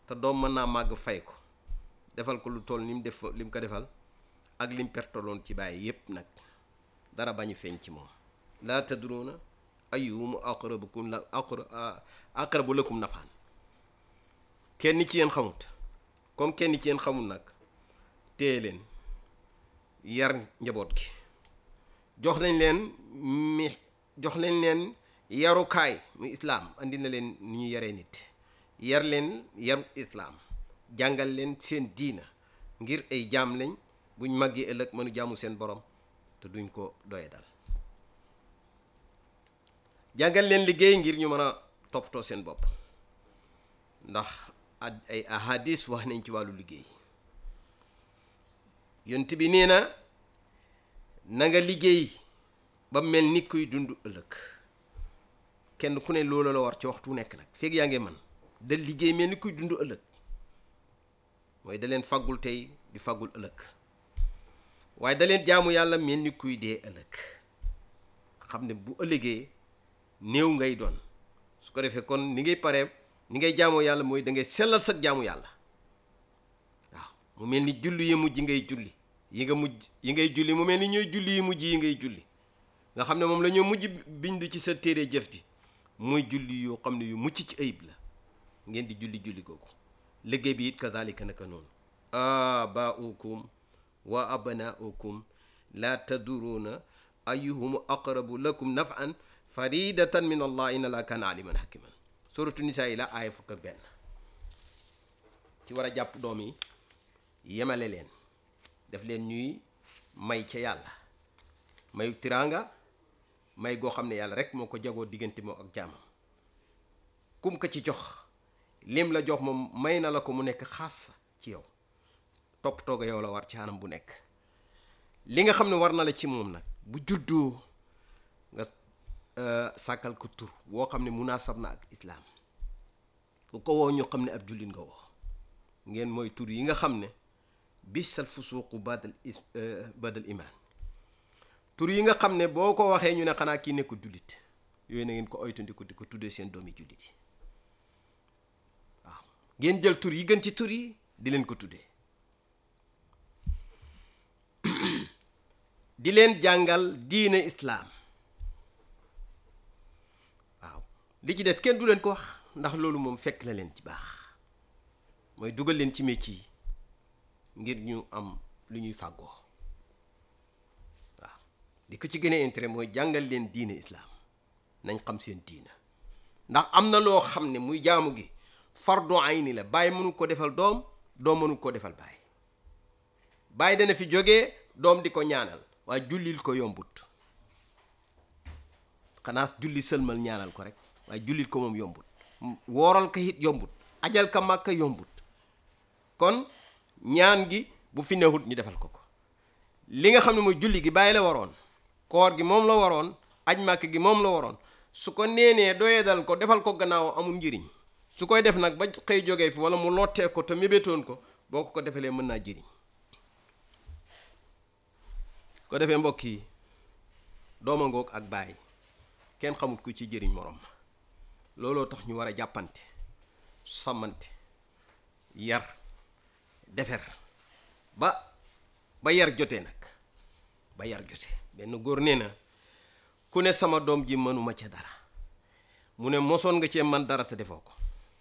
te doom mën naa màgg fay ko defal ko lu toll ni mu def li mu ko defal ak lim pertaloon ci bàyyi yépp nag dara bañu feeñ ci moom laa tadruuna ayyuhum aqrabukum la aqra aqrabu lakum nafaan kenn ci yéen xamut comme kenn ci yéen xamul nag téye leen yar njaboot gi jox nañ leen mi jox nañ leen yarukaay mu islaam andi na leen ni ñu yaree nit yar leen yaru islaam jàngal leen seen diina ngir ay jaam lañ buñ màggee ëllëg mënu jaamu seen borom te duñ ko doye dal jàngal leen liggéey ngir ñu mën a toppatoo seen bopp ndax ay ahadis wax nañ ci wàllu liggéey yont bi nee na na nga liggéey ba mel ni kuy dund ëllëg kenn ku ne loolu la war ci waxtu nekk nag feeg yaa ngi man da liggéey mel ni kuy dund ëllëg mooy da leen faggul tey di faggul ëllëg waaye da leen jaamu yàlla mel ni kuy dee ëllëg xam ne bu ëllëgee néew ngay doon su ko defee kon ni ngay paree ni ngay jaamoo yàlla mooy da ngay sellal sa jaamu yàlla waaw mu mel ni julli yi mujj ngay julli yi nga mujj yi ngay julli mu mel ni ñooy julli yi mujj yi ngay julli nga xam ne moom la ñoo mujj bind ci sa téere jëf ji mooy julli yoo xam ne yu mucc ci ayib la ngeen di julli julli googu liggéey bi it kazalika naka noonu abaaukum wa abnaukum la taduruuna ayuhum aqrabu lakum nafan faridatan min allah inna laa kaana aliman hakiman suratu nisaa yi la aaya fukk ak benn ci war a jàpp doom yi yemale leen def leen ñuy may ca yàlla mayu tiraanga may goo xam ne yàlla rek moo ko jagoo diggante moo ak jaamam kum ko ci jox lim la jox moom may na la ko mu nekk xaas ci yow topp tooga yow la war ci anam bu nekk li nga xam ne war na la ci moom nag bu juddoo nga sàkkal ko tur woo xam ne munaasab na ak islaam ku ko woo ñu xam ne ab jullit nga woo ngeen mooy tur yi nga xam ne bisal fusuuqu badal badal imaan tur yi nga xam ne boo ko waxee ñu ne xanaa kii nekk jullit yooyu na ngeen ko oytandiku di ko tuddee seen doomi jullit yi waaw ngeen jël tur yi gën ci tur yi di leen ko tuddee di leen jàngal diine islaam waaw li ci des kenn du leen ko wax ndax loolu moom fekk na leen ci baax mooy dugal leen ci métier yi ngir ñu am lu ñuy fàggoo waaw li ko ci gën a intérêt mooy jàngal leen diine islaam nañ xam seen diina ndax am na loo xam ne muy jaamu gi fardu ayni la bàyyi mënu ko defal doom doom mënu ko defal bàyyi bàyyi dana fi jógee doom di ko ñaanal waaye jullil ko yombut xanaa julli sëlmal ñaanal ko rek waaye jullil ko moom yombut wooral ko it yombut ajal ka màkka yombut kon ñaan gi bu fi newut ñu defal ko ko li nga xam ne mooy julli gi bàyyi la waroon koor gi moom la waroon aj màkk gi moom la waroon su ko neenee doyee dal ko defal ko gannaaw amul njëriñ su koy def nag ba xëy jógee fi wala mu lottee ko te mébétoon ko boo ko ko defalee mën naa jëriñ ko defee mbokk yi dooma ngoog ak bàyyi kenn xamut ku ci jëriñ morom ma looloo tax ñu war a jàppante sàmmante yar defer ba ba yar jotee nag ba yar jotee benn góor nee na ku ne sama doom ji mënuma ca dara mu ne mosoon nga cee man dara te defoo ko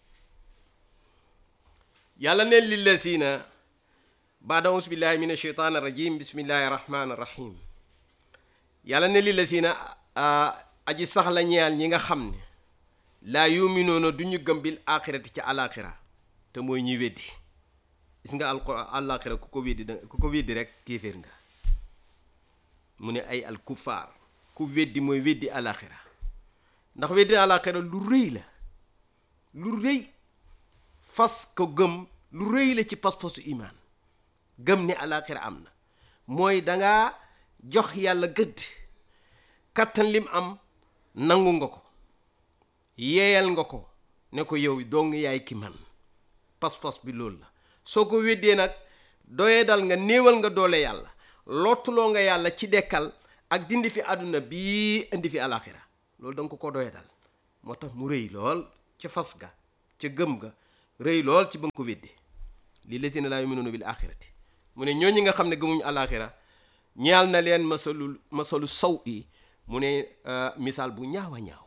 yàlla neen lillazina baada aus billahi min asheytaan irrajim bismillahi rahmaani rahim yàlla ne lillazina aji sax la ñeyal ñi nga xam ne laa yuminoona du ñu gëm bil axirati ci alaxira te mooy ñuy weddi gis nga alquran alaxira ku ko weddi da ku ko weddi rek kéeféer nga mu ne ay al kufaar ku weddi mooy weddi alaxira ndax weddi alaxira lu rëy la lu rëy fas ko gëm lu rëy la ci pas-pasu imaan gëm ni alaxira am na mooy dangaa jox yàlla gëdd kattan lim am nangu nga ko yeeyal nga ko ne ko yow dong yaay ki man pas-pas bi loolu la soo ko weddee nag doyee dal nga néewal nga doole yàlla lottuloo nga yàlla ci dekkal ak dindi fi àdduna bii indi fi alaxira loolu danga ko ko doyee dal moo tax mu rëy lool ca fas ga ca gëm ga rëy lool ci ba nga ko wedde li lazina laa yuminuuna bil axirati mu ne ñooñi nga xam ne gëmuñu alaxira ñaal na leen masalul masalu saw yi mu ne misaal bu ñaaw a ñaaw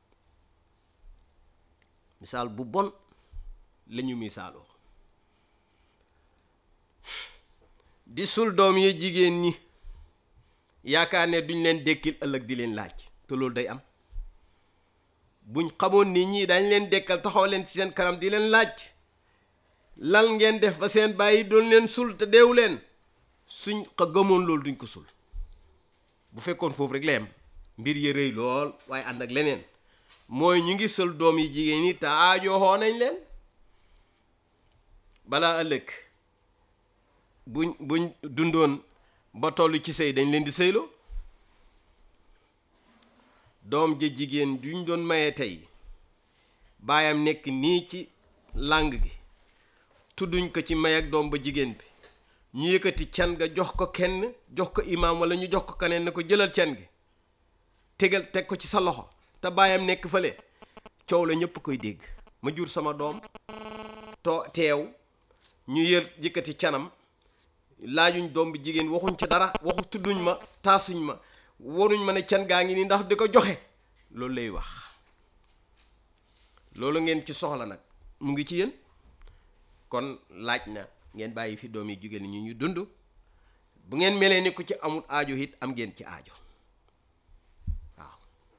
misaal bu bon la ñu misaaloo di sul doom yi jigéen ñi yaakaar ne duñ leen dekkil ëllëg di leen laaj te loolu day am buñ xamoon ni ñii dañ leen dekkal taxaw leen ci seen kanam di leen laaj lan ngeen def ba seen bàyyi doon leen sul te deewu leen suñ xa gëmoon loolu duñ ko sul bu fekkoon foofu rek la yem mbir yi rëy lool waaye ànd ak leneen mooy ñu ngi sul doom yi jigéen ñi te aajooxoo nañ leen balaa ëllëg buñ buñ dundoon ba toll ci sëy dañ leen di sëyloo doom ja jigéen duñ doon maye tey baayam nekk nii ci làng gi tudduñ ko ci may ak doom ba jigéen bi ñu yëkkati can ga jox ko kenn jox ko imaam wala ñu jox ko keneen ne ko jëlal can gi tegal teg ko ci sa loxo te baayam nekk fële coow la ñëpp koy dégg ma jur sama doom to teew ñu yër yëkkati canam laajuñ doom bi jigéen waxuñ ci dara waxu tudduñ ma taasuñ ma waruñ ma ne can gaa ngi nii ndax di ko joxe loolu lay wax loolu ngeen ci soxla nag mu ngi ci yéen kon laaj na ngeen bàyyi fi doom yi jigéen ñi ñu dund bu ngeen melee ni ku ci amul aajo it am ngeen ci aajo waaw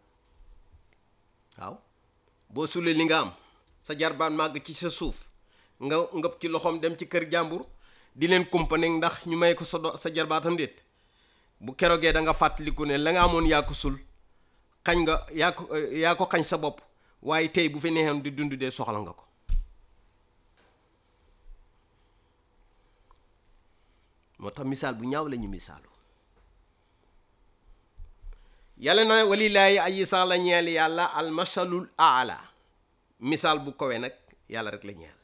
waaw boo sulee li nga am sa jarbaan màgg ci sa suuf nga ngëp ci loxoom dem ci kër jàmbur di leen kumpane ndax ñu may ko sa do sa jarbaatam déet bu kerogee da nga fàttaliku ne la nga amoon yaa ko sul xañ nga yaa ko yaa ko xañ sa bopp waaye tey bu fi neexoon di dund dee soxla nga ko moo tax misaal bu ñaaw la ñu misaalu yàlla na walilaayi aji sax la ñeel yàlla almasalul aala misaal bu kowe nag yàlla rek la ñeel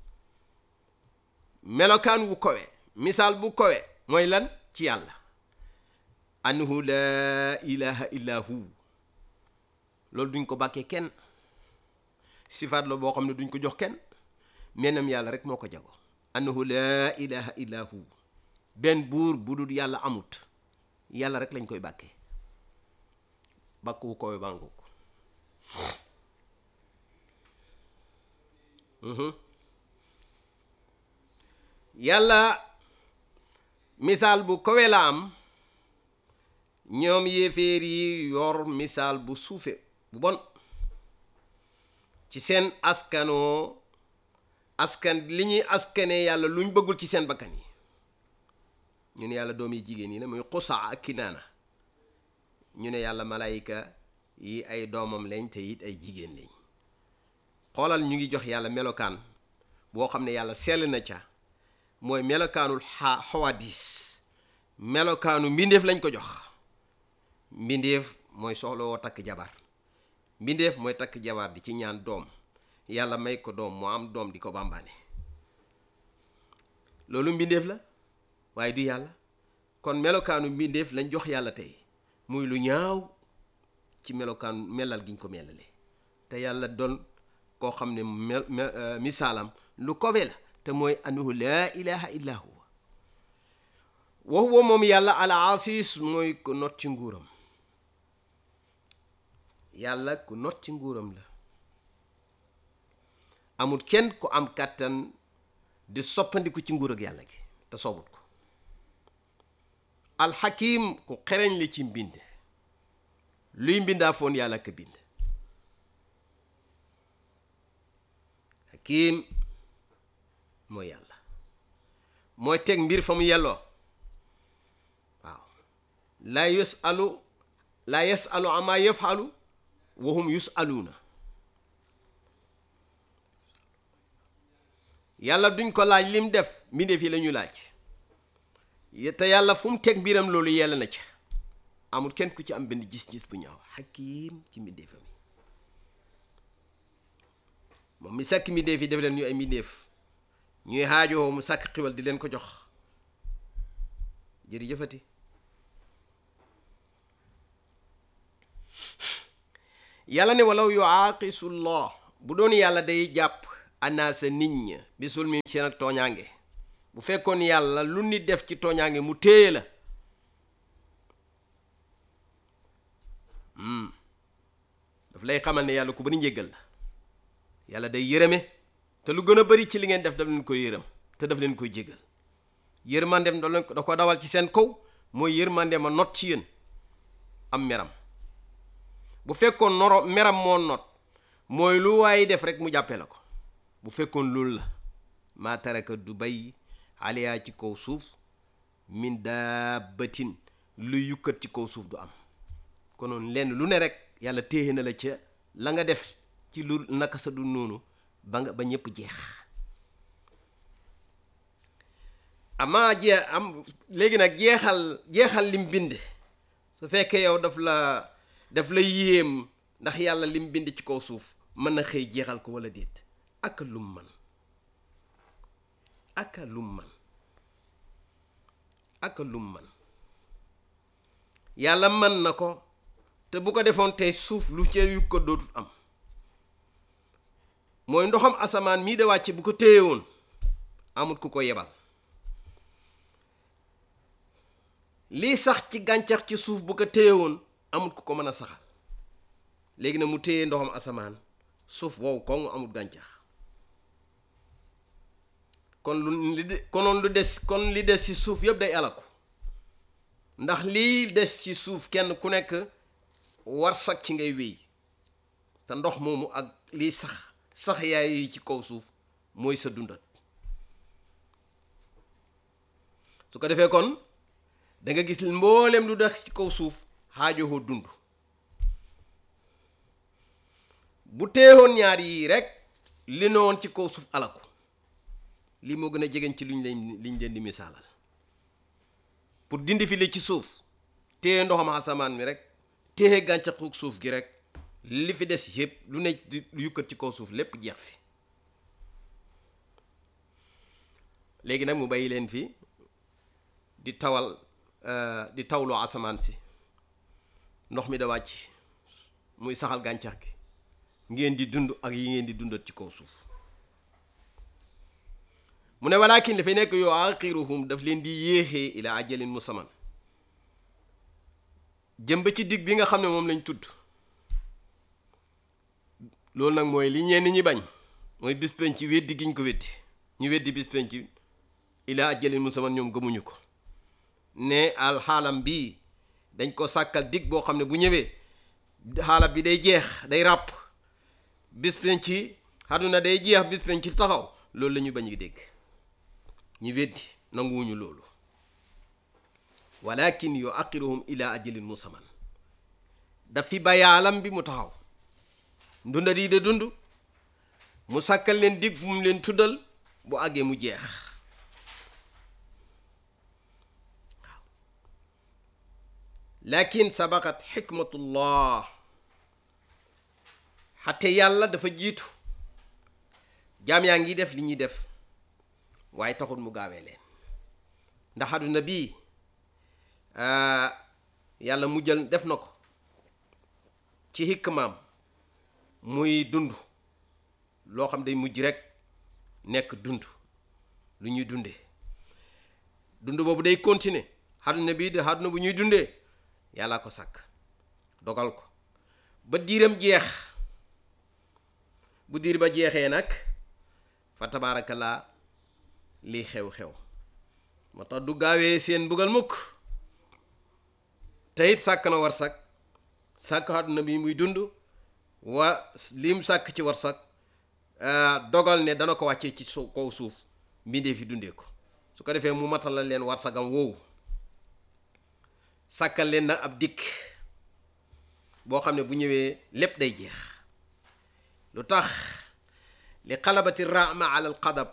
melokaan wu kowe misaal bu kowe mooy lan ci yàlla annahu laa ilaha illa hu loolu duñ ko bàkkee kenn sifaat la boo xam ne duñ ko jox kenn menam yàlla rek moo ko jago annahu laa ilaha illa hu benn buur bu dul yàlla amut yàlla rek lañ koy bàkkee bàkk wu kowe bàngu ko yàlla misaal bu kowe la am ñoom yéeféer yi yor misaal bu suufe bu bon ci seen askanoo askan li ñuy askane yàlla luñ bëggul ci seen bakkan yi ñu ne yàlla doom yi jigéen yi la muy xusaa ak kinaana ñu ne yàlla malayka yi ay doomam lañ te it ay jigéen lañ xoolal ñu ngi jox yàlla melokaan boo xam ne yàlla sell na ca mooy melokaanul xa xawadis melokaanu mbindeef lañ ko jox mbindeef mooy soxla woo takk jabar mbindeef mooy takk jabar di ci ñaan doom yàlla may ko doom moo am doom di ko bàmbaane loolu mbindeef la waaye du yàlla kon melokaanu mbindeef lañ jox yàlla tey muy lu ñaaw ci melokaanu melal giñ ko melale te yàlla doon koo xam ne mel misaalam lu kowe la te mooy annahu laa ilaha illa huwa wa huwa moom yàlla al asis mooy ko not ci nguuram yàlla ku not ci nguuram la amul kenn ku am kàttan di soppandiku ci nguur ak yàlla gi te soobut ko alxakim ku xereñ li ci mbind luy mbindaa foon yàlla ka bind hakim mooy yàlla mooy teg mbir fa mu yelloo waaw laa yusalu laa yasalu ama yafalu wahum yusaluuna yàlla duñ ko laaj lim def mbindeef yi la ñu laaj te yàlla fu mu teg mbiram loolu yella na ca amul kenn ku ci am benn gis-gis bu ñaaw xakiim ci mbindeefam yi moom mi sàkk mbindeef yi def leen ñu ay mbindeef ñuy xaajoo mu sàkk xiwal di leen ko jox jërëjëfati yàlla ne walaw yuaaqisullah bu doon yàlla day jàpp anaasa nit ña bi sulmi seen ak tooñaange bu fekkoon yàlla lu nit def ci tooñaange mu téye la daf lay xamal ne yàlla ku bari njéggal la yàlla day yërëme te lu gën a bari ci li ngeen def daf leen koy yërëm te daf leen koy jéggal yërmandem da leen da ko dawal ci seen kaw mooy yërmandem a not ci yéen am meram bu fekkoon noro meram moo not mooy lu waaye def rek mu jàppee la ko bu fekkoon loolu la maa taraka du bay aliyaa ci kaw suuf min daabatin lu yukkat ci kaw suuf du am konoon lenn lu ne rek yàlla téye na la ca la nga def ci lu naka sa du noonu ba nga ba ñëpp jeex amaa jee am léegi nag jeexal jeexal lim bind su fekkee yow daf la daf la yéem ndax yàlla lim bind ci kaw suuf mën na xëy jeexal ko wala déet aka lum man aka lum man aka lum man yàlla mën na ko te bu ko defoon tey suuf lu ci yu ko dootul am mooy ndoxam asamaan mii de wàcce bu ko téye woon amut ku ko yebal lii sax ci gàncax ci suuf bu ko téye woon amut ku ko mën a saxal léegi nag mu téye ndoxam asamaan suuf wow koŋ amut gàncax kon lu li de konoon lu des kon li des ci suuf yëpp day alaku ndax lii des ci suuf kenn ku nekk war sag ci ngay wéy te ndox moomu ak lii sax sax yaay yi ci kaw suuf mooy sa dundat su ko defee kon da nga gis mboolem lu des ci kaw suuf xaajowoo dund bu teewoon ñaar yii rek li ne woon ci kaw suuf alaku lii moo gën a jegeñ ci luñ leen liñ leen di misaalal pour dindi fi li ci suuf téye ndoxam asamaan mi rek téye gàncaxu suuf gi rek li fi des yëpp lu ne di yukkat ci kaw suuf lépp jeex fi léegi nag mu bàyyi leen fi di tawal di tawloo asamaan si ndox mi da wàcc muy saxal gàncax gi ngeen di dund ak yi ngeen di dundat ci kaw suuf mu ne walakin dafay nekk yoo axiruhum daf leen di yéexee ila ajalin musamman jëm ba ci digg bi nga xam ne moom lañ tudd loolu nag mooy li ñenn ñi bañ mooy bis penc ci weddi giñ ko weddi ñu weddi bis penc ila ajalin musamman ñoom gëmuñu ko ne al xaalam bii dañ ko sàkkal dig boo xam ne bu ñëwee xaalam bi day jeex day ràpp bis penc àdduna day jeex bis penc taxaw loolu la ñu bañ a dégg ñu weddi nanguwuñu loolu walakin yu aqiruhum ila ajalin musamman daf fi bayaalam bi mu taxaw ndunda di de dund mu sàkkal leen dig bu mu leen tuddal bu àggee mu jeex waaw lakin sabaqat xikmatullah xate yàlla dafa jiitu jaam yaa ngi def li ñuy def waaye taxul mu gaawee leen ndax àdduna bii yàlla mu jël def na ko ci hikmaam muy dund loo xam day mujj rek nekk dund lu ñuy dundee dund boobu day continuer àdduna bii de àdduna bu ñuy dundee yàlla ko sàkk dogal ko ba diiram jeex bu diir ba jeexee nag fa tabaarakallaa lii xew-xew moo tax du gaawee seen mbugal mukk te it sàkk na war sàkk sàkk àdduna bi muy dund wa lim sàkk ci war sàkk dogal ne dana ko wàccee ci su kaw suuf mbindee fi dundee ko su ko defee mu matal la leen war sagam woowu sàkkal leen nag ab dikk boo xam ne bu ñëwee lépp day jeex lu tax li xalabati raama ala al qadab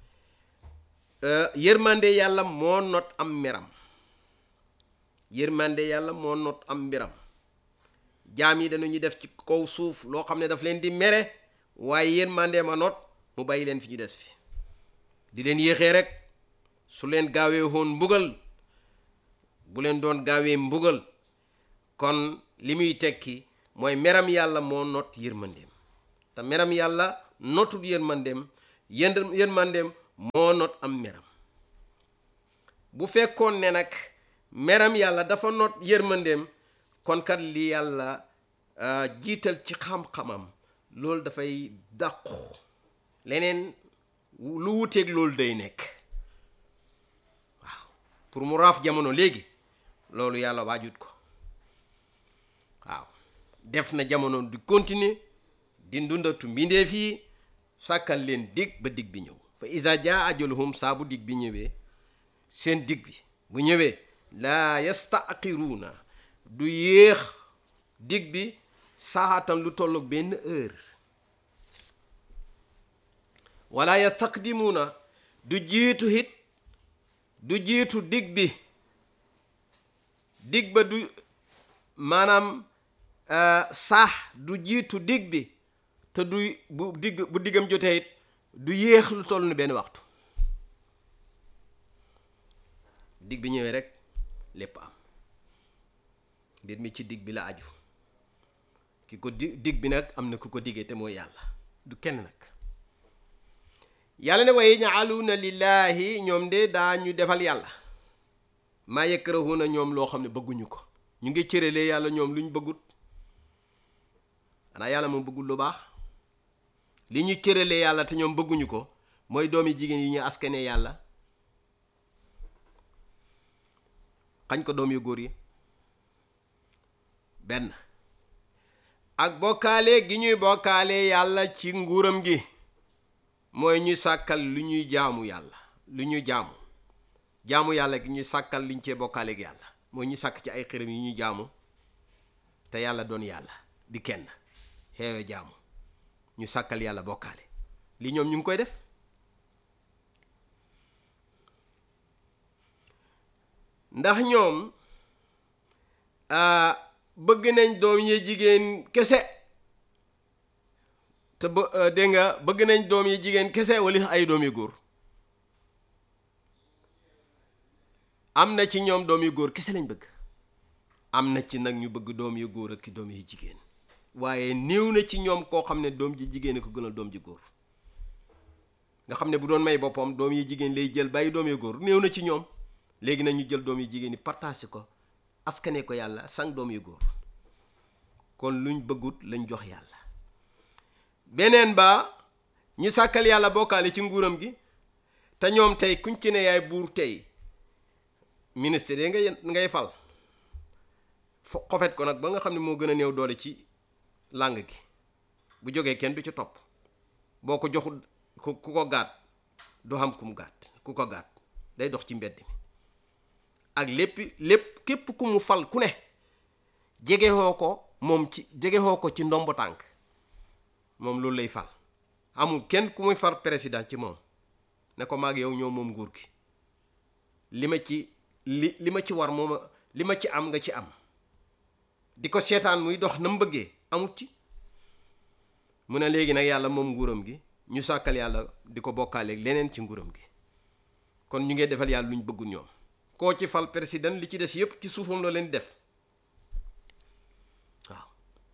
yërmande yàlla moo not am mbiram yërmande yàlla moo not am mbiram jaam yi dañu def ci kaw suuf loo xam ne daf leen di mere waaye yërmande ma not mu bàyyi leen fi ñu des fi di leen yéexee rek su leen gaawee woon mbugal bu leen doon gaawee mbugal kon li muy tekki mooy meram yàlla moo not yërmandeem te meram yàlla notul yërmandeem yën yërmandeem moo not am meram bu fekkoon ne nag meram yàlla dafa not yërmandeem kon kat li yàlla jiital ci xam-xamam loolu dafay dàqu leneen lu wuteeg loolu day nekk waaw pour mu raaf jamono léegi loolu yàlla waajut ko waaw def na jamono di continuer di ndundatu mbindeef yi sàkkal leen dig ba dig bi ñëw fa ida jaa ajaluhum saa bu dig bi ñëwee seen dig bi bu ñëwee laa yastaaxiruuna du yéex dig bi saaxaatan lu tolloog benn heure wala yastaqdimuuna du jiitu hit du jiitu dig bi dig ba du maanaam saax du jiitu dig bi te du bu digg bu diggam jotee it du yéex lu toll ni benn waxtu dig bi ñëwee rek lépp am mbir mi ci dig bi la aju ki ko di dig bi nag am na ku ko diggee te mooy yàlla du kenn nag yàlla ne wa yaj'aluuna lillaahi ñoom de daa ñu defal yàlla maa yakrahuuna ñoom loo xam ne bëgguñu ko ñu ngi cëralee yàlla ñoom lu ñu bëggut xanaa yàlla moom bëggul lu baax li ñu cëralee yàlla te ñoom bëgguñu ko mooy doomi jigéen yi ñu askane yàlla xañ ko doom yu góor yi benn ak bokkaale gi ñuy bokkaale yàlla ci nguuram gi mooy ñu sàkkal lu ñuy jaamu yàlla lu ñuy jaamu jaamu yàlla gi ñu sàkkal liñ cee bokkaale gi yàlla mooy ñu sàkk ci ay xërëm yi ñuy jaamu te yàlla doon yàlla di kenn xeewe jaamu ñu sàkkal yàlla bokkaale li ñoom ñu ngi koy def ndax ñoom bëgg nañ doom yi jigéen kese te ba dégg nga bëgg nañ doom yi jigéen kese wala ay doom yu góor am na ci ñoom doom yu góor kese lañ bëgg am na ci nag ñu bëgg doom yu góor ak doom yu jigéen waaye néew na ci ñoom koo xam ne doom ji jigéen ko gënal doom ji góor nga xam ne bu doon may boppam doom yi jigéen lay jël bàyyi doom yu góor néew na ci ñoom léegi nag ñu jël doom yu jigéen ñi partagé ko askane ko yàlla sang doom yu góor kon luñ bëggut lañ jox yàlla beneen ba ñu sàkkal yàlla bokkaale ci nguuram gi te ñoom tey kuñ ci ne yaay buur tey ministre yi ngay ngay fal fo xofet ko nag ba nga xam ne moo gën a néew doole ci làng gi bu jógee kenn du ci topp boo ko joxul ku ku ko gaat du xam ku mu gaat ku ko gaat day dox ci mbedd mi ak lépp lépp képp ku mu fal ku ne jegexoo ko moom ci jegexoo ko ci ndombo tànk moom loolu lay fal amul kenn ku muy far président ci moom ne ko maag yow ñoo moom nguur gi li ma ci li li ma ci war mooma li ma ci am nga ci am di ko seetaan muy dox na mu bëggee amut ci mu ne léegi nag yàlla moom nguuram gi ñu sàkkal yàlla di ko bokkaaleeg leneen ci nguuram gi kon ñu ngi defal yàlla lu ñu bëggul ñoom koo ci fal président li ci des yépp ci suufam la leen def waaw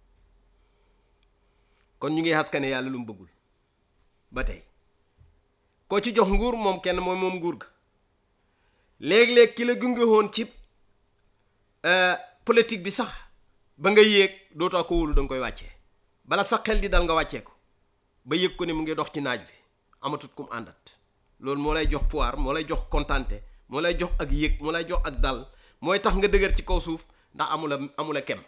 kon ñu ngi xaskane yàlla lu mu bëggul ba tey koo ci jox nguur moom kenn mooy moom nguur ga léeg-léeg ki la gunge woon ci politique bi sax ba nga yéeg dootoo ko wóolu da nga koy wàccee bala sax xel di dal nga wàccee ko ba yëg ko ne mu ngi dox ci naaj bi amatut kum àndat loolu moo lay jox pouvoir moo lay jox kontante moo lay jox ak yëg moo lay jox ak dal mooy tax nga dëgër ci kaw suuf ndax amula amula kem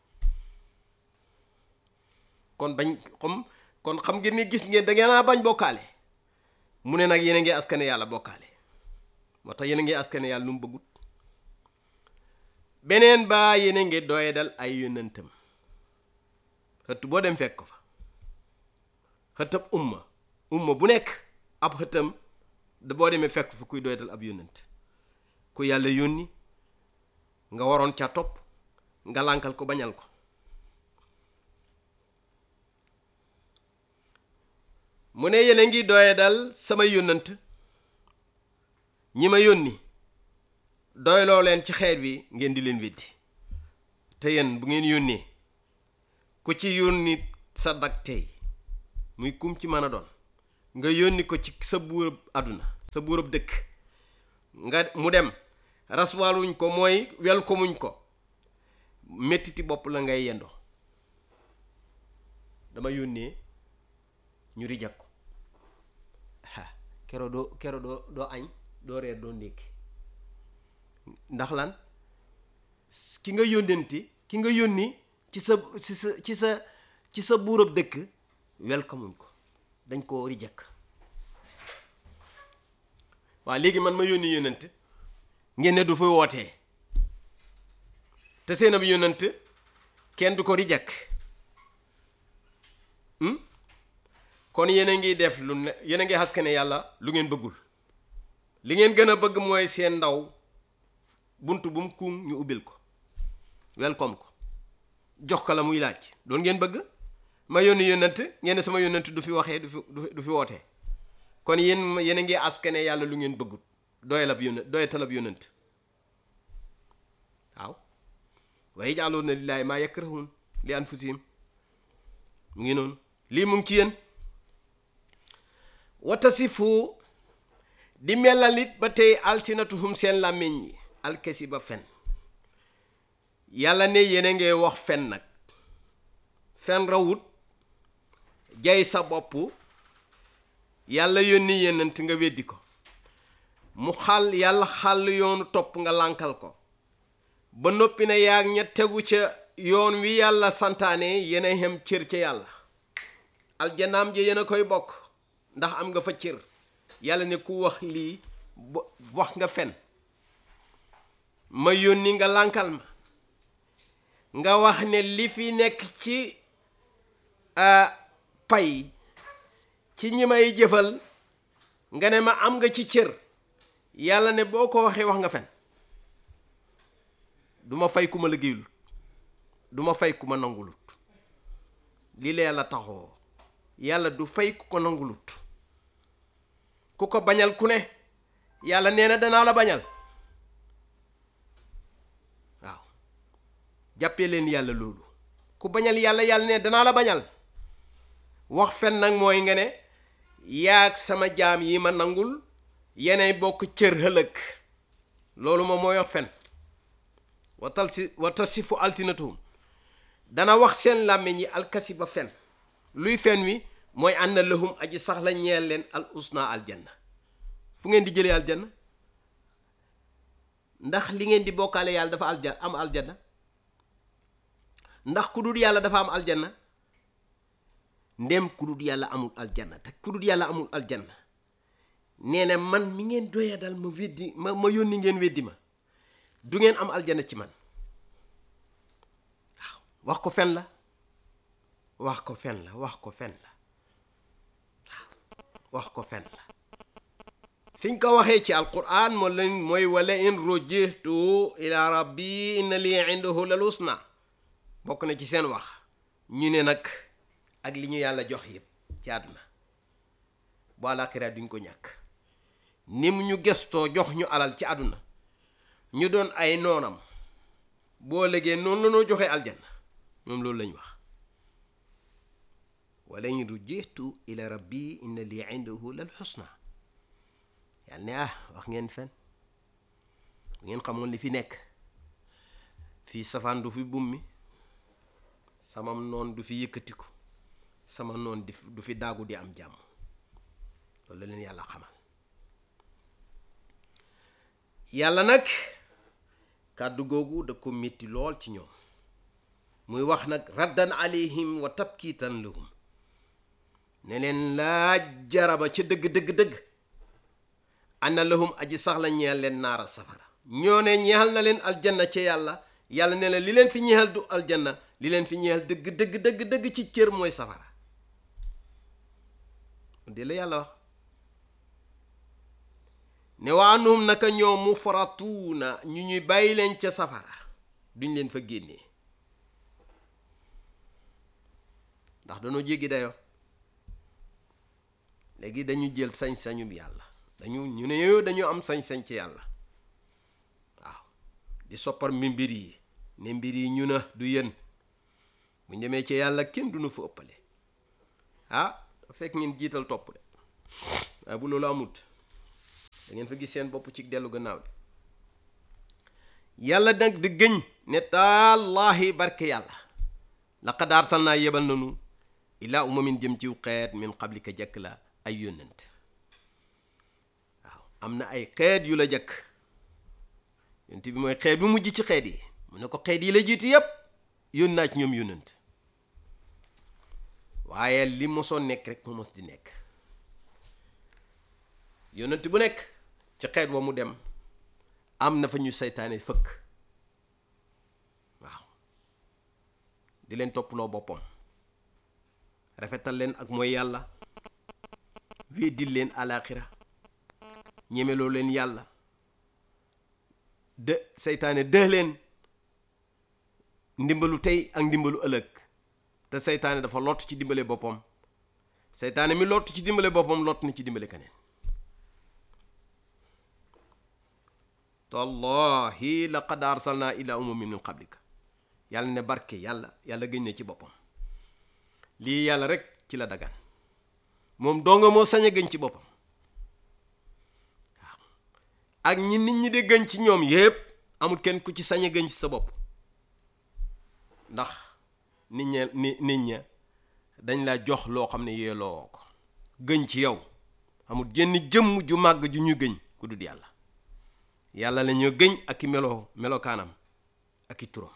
kon bañ comme kon xam ngeen ni gis ngeen da ngeen a bañ bokkaale mu ne nag yéen a ngi askane yàlla bokkaale moo tax yéen a ngi askane yàlla lu mu bëggut beneen baa yéen a ngi doye dal ay yónnantam xëtt boo dem fekk ko fa xëttab umma umma bu nekk ab xëttam da boo demee fekk fa kuy doye dal ab yónnant ku yàlla yónni nga waroon ca topp nga lànkal ko bañal ko mu ne yéen a ngi doye dal sama yónnant ñi ma yónni doyloo leen ci xeet wi ngeen di leen weddi te yéen bu ngeen yónnee ku ci yónni sa dag tey muy kum ci mën a doon nga yónni ko ci sa buurab àdduna sa buurab dëkk nga mu dem raswaluñ ko mooy wel ko muñ ko mettiti bopp la ngay yendoo dama yónnee ñu rijak ko ha kero doo kero doo doo añ doo reer doo ndékki ndax lan ki nga yónnenti ki nga yónni ci sa ci sa ci sa ci sa buurab dëkk welcome ko dañ koo rijak waaw léegi man ma yónni yónnent ngeen ne du fa wootee te seen ab yónnent kenn du ko rijak kon yéen a ngi def lu ne yéen a ngi xaskane yàlla lu ngeen bëggul li ngeen gën a bëgg mooy seen ndaw bunt bu mu kuŋ ñu ubbil ko welcome ko jox ko la muy laaj doon ngeen bëgg ma yónni yónnent ngeen ne sama yónnent du fi waxee du fi du fi wootee kon yéen yéen a ngi askane yàlla lu ngeen bëggut doyalab yónnent doyatalab yónnent waaw wa yaj'aluuna lillaahi maa yakrahuun li anfusihim mu ngi noonu lii mu ngi ci yéen watasifu di melalit ba tey alsinatuhum seen làmmiñ yi alkesi ba fen yàlla ne yéen a ngi wax fen nag fen rawut jay sa bopp yàlla yónni yéenant nga weddi ko mu xàll yàlla xàll yoonu topp nga lànkal ko ba noppi na yaag ña tegu ca yoon wi yàlla santaane yéen a xem cër ca yàlla aljanaam ji yéen a koy bokk ndax am nga fa cër yàlla ne ku wax lii wax nga fen ma yónni nga lànkal ma nga wax ne li fi nekk ci pay ci ñi may jëfal nga ne ma am nga ci cër yàlla ne boo ko waxee wax nga fen du ma fay ku ma liggéeylut du ma fay ku ma nangulut lii la yàlla taxoo yàlla du fay ku ko nangulut ku ko bañal ku ne yàlla nee na danaa la bañal waaw jàppee leen yàlla loolu ku bañal yàlla yàlla ne danaa la bañal wax fen nag mooy nga ne yaag sama jaam yi ma nangul yeneen bokk cër hëlëg loolu moom mooy wax fen watal si watal si fu altinatuhum dana wax seen làmmiñ yi alkasi ba fen luy fen wi mooy ànd na lahum aji sax la ñeel leen al usna aljanna fu ngeen di jëlee aljanna ndax li ngeen di bokkaale yàlla dafa alja am aljanna ndax ku dul yàlla dafa am aljanna ndem ku dul yàlla amul aljanna te ku dul yàlla amul aljanna nee na man mi ngeen doya dal ma weddi ma ma yónni ngeen weddi ma du ngeen am aljanna ci man waaw wax ko fen la wax ko fen la wax ko fen la waaw wax ko fen la fiñ ko waxee ci alquran moo leen mooy wala in rujihtu ila rabbi inna lii indahu lal husna bokk na ci seen wax ñu ne nag ak li ñu yàlla jox yëpp ci àdduna bu àllaaxira duñ ko ñàkk ni mu ñu gestoo jox ñu alal ci àdduna ñu doon ay noonam boo léegee noonu la noo joxe aljanna moom loolu lañ wax wala in rujihtu ila rabbi inna lii indahu lal husna yàlla ne ah wax ngeen fen bu ngeen xamoon li fi nekk fii safaan du fi bummi sama noon du fi yëkkatiku sama noon di du fi daagu di am jàmm loolu la leen yàlla xamal yàlla nag kàddu googu da ko métti lool ci ñoom muy wax nag raddan alayhim wa tabkiitan lahum ne leen laa jaraba ca dëgg dëgg dëgg ana lahum aji sax la ñeel leen naara safara ñoo ne ñeexal na leen aljanna ca yàlla yàlla ne la li leen fi ñeexal du aljanna li leen fi ñeexal dëgg dëgg dëgg dëgg ci cër mooy safara di la yàlla wax ne waa anhum naka ñoom mu faratuuna ñu ñuy bàyyi leen ca safara duñ leen fa génnee ndax dañoo jéggi dayoo léegi dañu jël sañ-sañu yàlla dañu ñu ne yooyu dañu am sañ-sañ ci yàlla waaw di soppar mi mbir yi ne mbir yi ñu na du yéen bu demee ci yàlla kenn du nu fa ëppale ah fekk ngeen jiital topp de waaye bu loolu amut da ngeen fa gis seen bopp ci dellu gannaaw de yàlla nag di gëñ ne tallaahi barke yàlla laqad arsalnaa yebal nanu ilaa umamin jëm ciw xeet min qablika jëkk la ay yónnent waaw am na ay xeet yu la jëkk yonent bi mooy xeet bu mujj ci xeet yi mu ne ko xeet yi la jiitu yépp yónn naa ci ñoom yónnent waaye li mosoon nekk rek moo mos di nekk yónnent bu nekk ci xeet wa mu dem am na fa ñu seytaane fëkk waaw di leen topploo boppam rafetal leen ak mooy yàlla weddil leen alaaxira ñemeloo leen yàlla de seytaane dëx leen ndimbalu tey ak ndimbalu ëllëg te seytaane dafa lott ci dimbale boppam seytaane mi lott ci dimbale boppam lott na ci dimbale keneen tallahi laqad arsalna ila umamin min qablika yàlla ne barke yàlla yàlla gëñ na ci boppam lii yàlla rek ci la dagan moom donga moo sañ a gëñ ci boppam waaw ak ñi nit ñi de gëñ ci ñoom yépp amul kenn ku ci sañ a gëñ ci sa bopp ndax nit ña ni nit ña dañ la jox loo xam ne yeeloo ko gëñ ci yow amul jenn jëmm ju màgg ju ñu gëñ ku dul yàlla yàlla la ñoo gëñ ak i meloo melokaanam ak i turam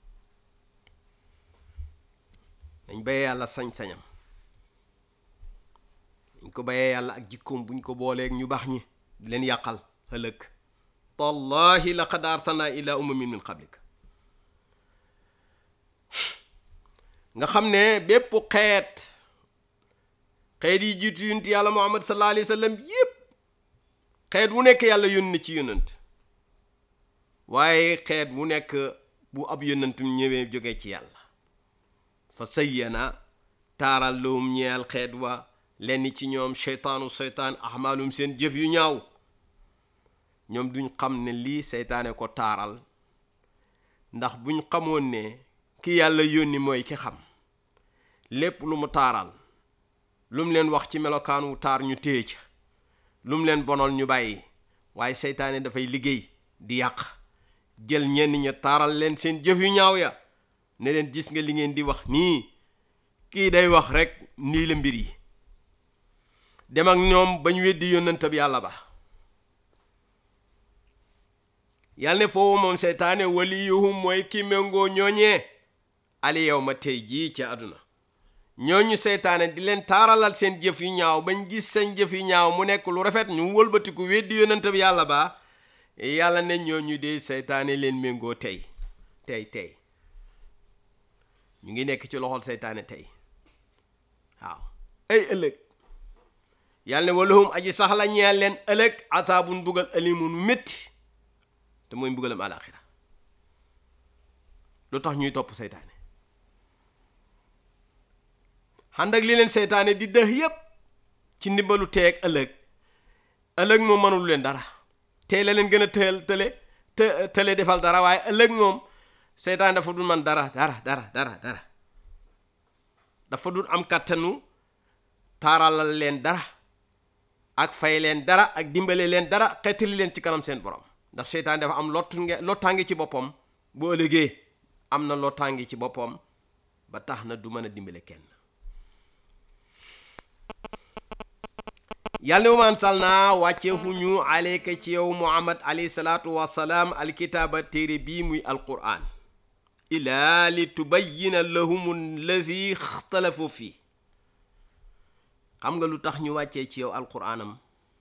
dañ bayee yàlla sañ-sañam buñ ko bayee yàlla ak jikkoom buñ ko booleeg ñu baax ñi di leen yàqal ëllëg tallahi laqad arsalna ila umamin min qablik nga xam ne bépp xeet xeet yi jiitu yonent yàlla muhammad sallallahu alayhi wa sallam yépp xeet wu nekk yàlla yónni ci yónnant waaye xeet wu nekk bu ab yónnantum ñëwee jóge ci yàlla fa sayyana taaral lawum ñeel xeet wa lenn ci ñoom seytaanu seytaan ahmaalum seen jëf yu ñaaw ñoom duñ xam ne lii seytaane ko taaral ndax buñ xamoon ne ki yàlla yónni mooy ki xam lépp lu mu taaral lu mu leen wax ci melokaan wu taar ñu téye ca lu mu leen bonal ñu bàyyi waaye seytaane dafay liggéey di yàq jël ñenn ña taaral leen seen jëf yu ñaaw ya ne leen gis nga li ngeen di wax nii kii day wax rek nii la mbir yi dem ak ñoom bañ weddi yónnantab yàlla ba yàlla ne foofu moom seytaane waliyuhum mooy ki méngoo ñooñee ali yow ma tey jii ci àdduna ñooñu seytaane di leen taaralal seen jëf yu ñaaw bañ gis seen jëf yu ñaaw mu nekk lu rafet ñu wëlbatiku weddi yónnantab yàlla ba yàlla ne ñooñu de seytaane leen méngoo tey tey tey ñu ngi nekk ci loxol seytaane tey waaw ay ëllëg yàlla ne walahum aji sax la ñeel leen ëllëg asaabun bugal alimun métti te mooy mbugalam alaxira lu tax ñuy topp seytaane xànd ak li leen seytaane di dëx yépp ci ndimbalu teeg ëllëg ëllëg moom mënul leen dara tey la leen gën a tël tële të tële defal dara waaye ëllëg moom seytaane dafa dul man dara dara dara dara dara dafa dul am kàttanu taaralal leen dara ak fay leen dara ak dimbale leen dara xeetali leen ci kanam seen borom ndax seytaan dafa am lott nge lottaange ci boppam bu ëllëgee am na lottaange ci boppam ba tax na du mën a dimbale kenn yàlla ne wamaan sal naa wàcceexuñu aleyka ci yow muhammad alayhi salaatu wasalaam alkitaaba téere bii muy alquran ilaa li tubayyina lahum allazi ixtalafu fii xam nga lu tax ñu wàccee ci yow alquranam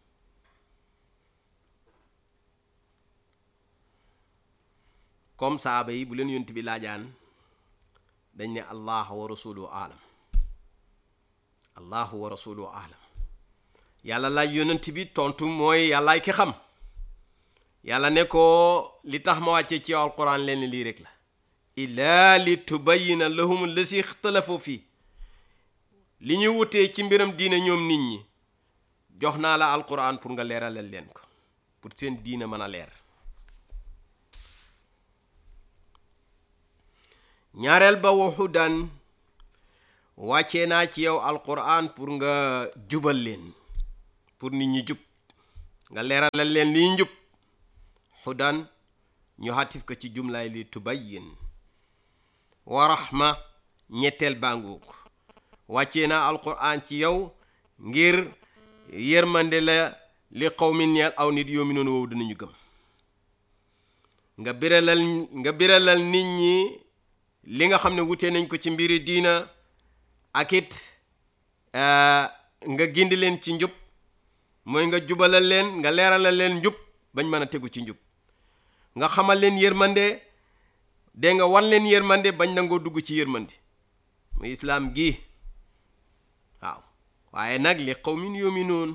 comme saaba yi bu leen yonent bi laajaan dañ ne allah wa rasuluhu alam allahu wa rasuluhu alam yàlla laaj yonent bi tontu mooy yàllaay ki xam yàlla ne ko li tax ma wàccee ci yow alquran leen lii rek la illaa li tubayina lahum lasi ixtalafu fii li ñuy wutee ci mbiram diine ñoom nit ñi jox naa la alquran pour nga leeralal leen ko pour seen diine mën a leer ñaareel ba waxu daan wàccee naa ci yow alquran pour nga jubal leen pour nit ñi jub nga leeralal leen liy njub xudan ñu xatif ko ci jumlaay li tubayyin wa rahma ñetteel bànguuk wàccee naa alquran ci yow ngir yërmande la li qawmin ñeel aw nit yoomi noonu wow dinañu gëm nga biralal nga biralal nit ñi li nga xam ne wutee nañ ko ci mbiri diina ak it nga gindi leen ci njub mooy nga jubalal leen nga leeralal leen njub bañ mën a tegu ci njub nga xamal leen yërmande de nga wan leen yërmande bañ nangoo dugg ci yërmande muy islaam gi waaw waaye nag li qawmin yuminuun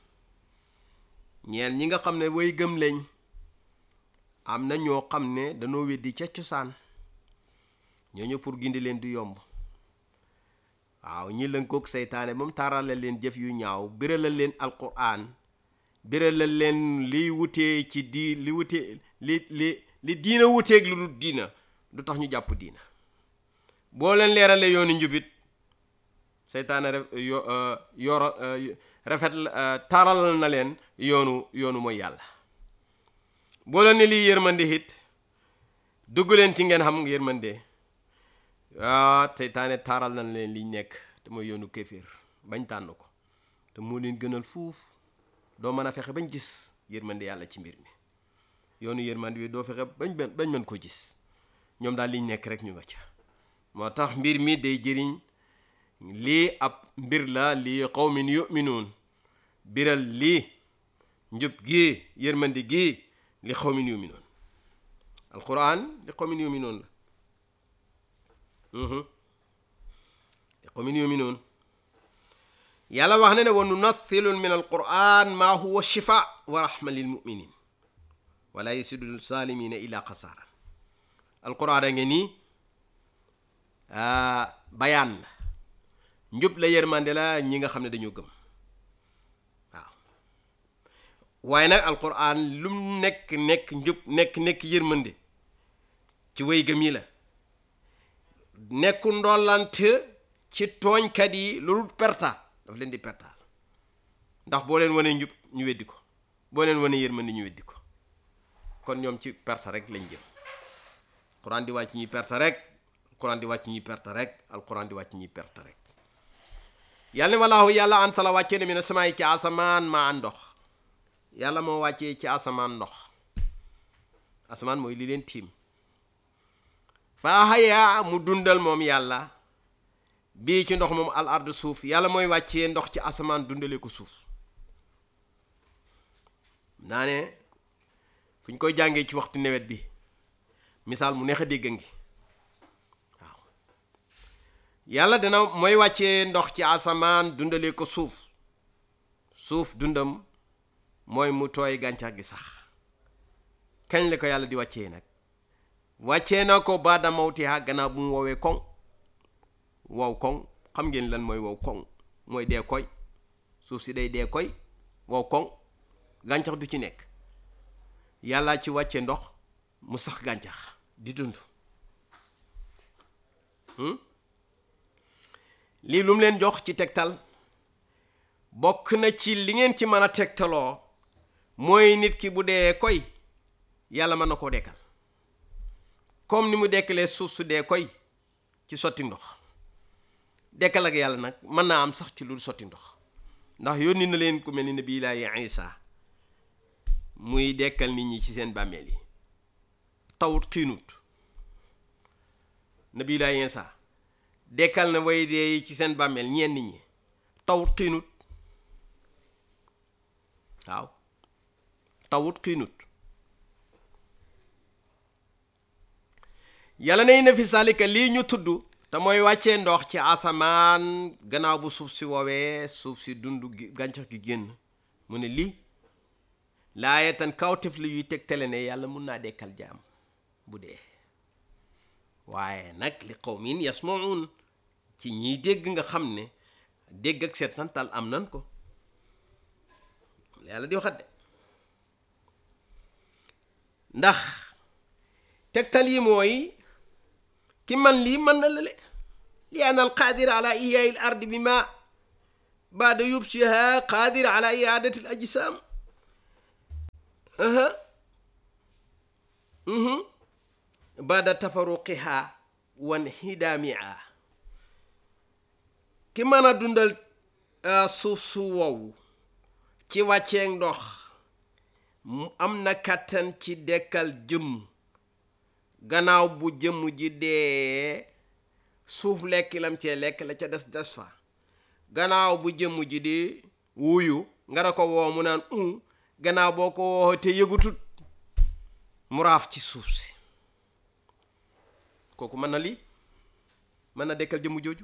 ñeel ñi nga xam ne way gëm lañ am na ñoo xam ne dañoo weddi ca cosaan ñooñu pour gindi leen du yomb waaw ñi lënkoog seytaane ba mu taarale leen jëf yu ñaaw biralal leen alquran biralal leen liy wutee ci di li wutee li li li diina wuteeg lu dul diina du tax ñu jàpp diina boo leen leerale yoonu njubit seytaane yo yoro rafet taaral na leen yoonu yoonu mooy yàlla boo leen ne lii yërmande it dugg leen ci ngeen xam yërmande ah seytaane taaral na leen liñ nekk te mooy yoonu kéeféer bañ tànn ko te moo leen gënal fuuf doo mën a fexe bañ gis yërmande yàlla ci mbir mi yoonu yërmande bi doo fexe bañ bañ mën ko gis ñoom daal liñ nekk rek ñu nga ca moo tax mbir mi day jëriñ lii ab mbir la lii qawmin yuminuun biral lii njub gii yërmande gii li qawmin yuminuun alquran li qawmin yuminuun la li qawmin yuminuun yàlla wax na ne wa nunathilu min alquran maa huwa shifa wa rahma lil muminin wala yasidu zalimina illa xasaara alquran a nge nii bayaan la njub la yërmande la ñi nga xam ne dañoo gëm waaw waaye nag alquran lum nekk nekk njub nekk nekk yërmande ci way gëm yi la nekku ndollant ci tooñkat yi loolu perta daf leen di pertaal ndax boo leen wanee njub ñu weddi ko boo leen wanee yërmande ñu weddi ko kon ñoom ci perta rek lañ jëm alquran di wàcc ñuy perta rek alquran di wàcc ñuy perte rek alquran di wàcc ñuy perte rek yàlla ne walaahu yàlla an sala wàccee ne mi ne samaay ci asamaan maa an ndox yàlla moo wàccee ci asamaan ndox asamaan mooy li leen tiim faa xayaa mu dundal moom yàlla bii ci ndox moom al ard suuf yàlla mooy wàccee ndox ci asamaan dundale ko suuf naa ne fu ñu koy jàngee ci waxtu nawet bi misaal mu neex a dégg ngi yàlla dana mooy wàccee ndox ci asamaan dundale ko suuf suuf dundam mooy mu tooy gàncax gi sax kañ la ko yàlla di wàccee nag wàccee na ko baada mawtiha gannaaw bu mu woowee koŋ wow koŋ xam ngeen lan mooy wow koŋ mooy dee koy suuf si day dee koy wow koŋ gàncax du ci nekk yàlla ci wàcce ndox mu sax gàncax di dund lii lu mu leen jox ci tegtal bokk na ci li ngeen ci mën a tegtaloo mooy nit ki bu dee koy yàlla mën na koo dekkal comme ni mu dekkalee suuf su dee koy ci sotti ndox dekkal ak yàlla nag mën naa am sax ci lu sotti ndox ndax yónni na leen ku mel ni nabi laahi Isa muy dekkal nit ñi ci seen bàmmeel yi tawut xiinut nabi laahi Isa dekkal na way dee yi ci seen bàmmeel ñenn ñi tawut xiinut waaw tawut xiinut yàlla nay na fi salika lii ñu tudd te mooy wàccee ndox ci asamaan gannaaw bu suuf si woowee suuf si dund gàncax gi génn mu ne lii laaye tan kawtef la yuy tegtale ne yàlla mun naa dekkal jaam bu dee waaye nag li qawmin yasmaun ci ñiy dégg nga xam ne dégg ak seetantal am nan ko yàlla di waxat de ndax tegtal yi mooy ki man lii mën na lale li an al qaadir ala iyaai l ardi bi ma baada yubsiha qaadir ala iadati l ajsam aha baada tafaruqiha wan hidaamia ki mën a dundal suuf su wow ci wàcceeg ndox mu am na kàttan ci dekkal jëmm gannaaw bu jëmm ji dee suuf lekk lam cee lekk la ca des des fa gannaaw bu jëmm ji di wuyu nga da ko woo mu naan un gannaaw boo ko woo te yëgutut mu raaf ci suuf si kooku mën na lii mën na dekkal jëmm jooju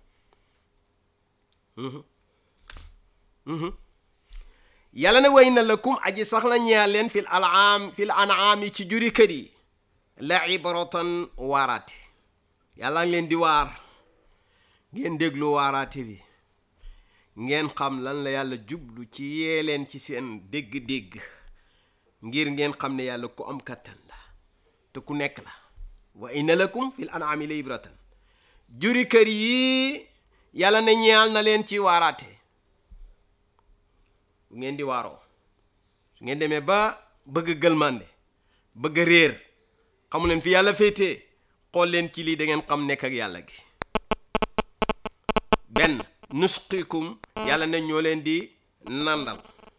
yàlla ne way na lakum aji sax la ñeel leen fil alaam fil anaami ci juri kër yi la ibratan waaraate yàlla ngi leen di waar ngeen déglu waaraate bi ngeen xam lan la yàlla jublu ci yee leen ci seen dégg-dégg ngir ngeen xam ne yàlla ku am kattan la te ku nekk la wa inna lakum fil anaami la ibratan juri kër yi yàlla ne ñeel na leen ci waaraate bu ngeen di waaroo su ngeen demee ba bëgg gëlmande bëgg réer xamu leen fi yàlla féetee xool leen ci lii da ngeen xam nekk ak yàlla gi benn nusqikum yàlla ne ñoo leen di nandal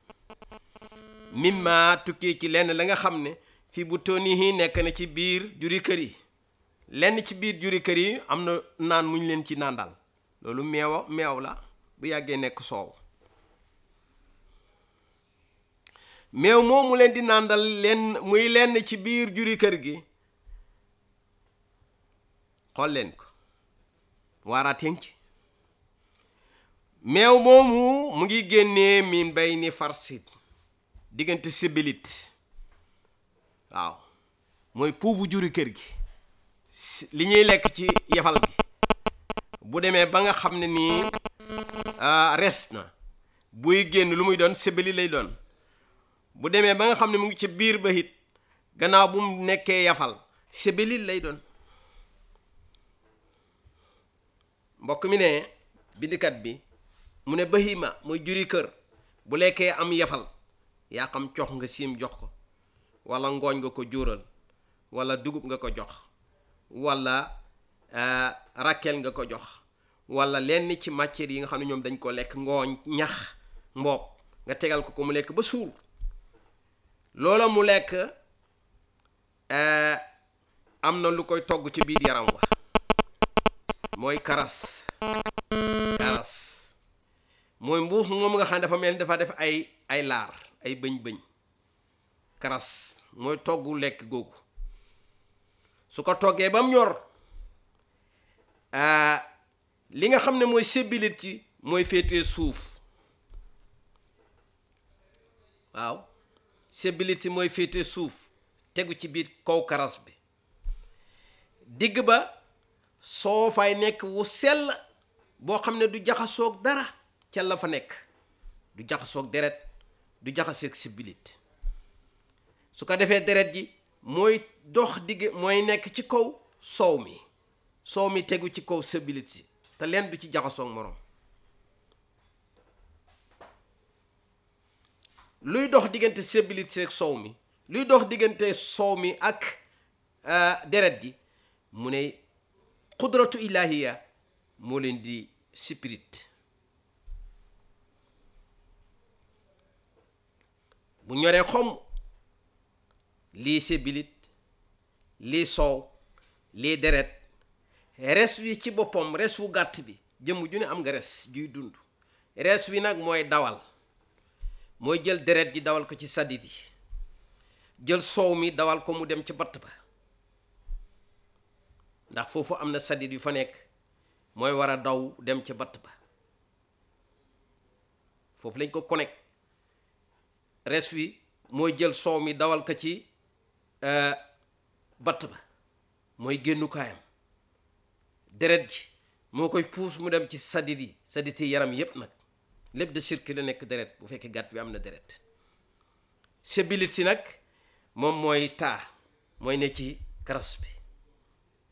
mimma tukkee ci lenn la nga xam ne fi bu tonihi nekk na ci biir juri kër yi lenn ci biir juri kër yi am na naan muñ leen ci nandal loolu meewa meew la bu yàggee nekk soow meew moomu leen di nàndal leen muy lenn ci biir juri kër gi xool leen ko waaraateen ci meew moomu mu ngi génnee min bay ni farsit diggante sibilit waaw mooy puubu juri kër gi li ñuy lekk ci yefal gi bu demee ba nga xam ne nii res na buy génn lu muy doon sibili lay doon bu demee ba nga xam ne mu ngi ci biir ba it gannaaw bu mu nekkee yafal sibilit lay doon mbokk mi ne bindikat bi mu ne bahima muy juri kër bu lekkee am yafal yaa xam cox nga siim jox ko wala ngooñ nga ko juural wala dugub nga ko jox wala rakkeel nga ko jox wala lenn ci matière yi nga xam ne ñoom dañ ko lekk ngooñ ñax mboob nga tegal ko ko mu lekk ba suur loola mu lekk am na lu koy togg ci biir yaram wa mooy karas karas mooy mbuux moom nga xam ne dafa mel ni dafa def ay ay laar ay bëñ-bëñ karas mooy toggu lekk googu su ko toggee ba mu ñor li nga xam ne mooy sébilit ci mooy féetee suuf waaw sébilit ci mooy féetee suuf tegu ci biir kaw karas bi digg ba soo fay nekk wu sell boo xam ne du jaxasoog dara ca la fa nekk du jaxasoog deret du jaxaseeg sébilit su ko defee deret ji mooy dox digg mooy nekk ci kaw soow mi soow mi tegu ci kaw sébilit si te leen du ci jaxasoog moroom luy dox diggante sébilit si ak soow mi luy dox diggante soow mi ak deret ji mu ne xudratu ilahiya moo leen di spirit bu ñoree xom lii sébilit lii soow lii deret res wi ci boppam res wu gàtt bi jëmm ju ne am nga res juy dund res wi nag mooy dawal mooy jël deret ji dawal ko ci sadit yi jël soow mi dawal ko mu dem ci batt ba ndax foofu am na sadit yu fa nekk mooy war a daw dem ci batt ba foofu lañ ko connect res wi mooy jël soow mi dawal ko ci batt ba mooy génnukaayam deret ji moo koy puus mu dem ci sadit yi sadit yi yaram yépp nag lépp de circuler nekk deret bu fekkee gàtt bi am na deret sébilit si nag moom mooy taa mooy ne ci karas bi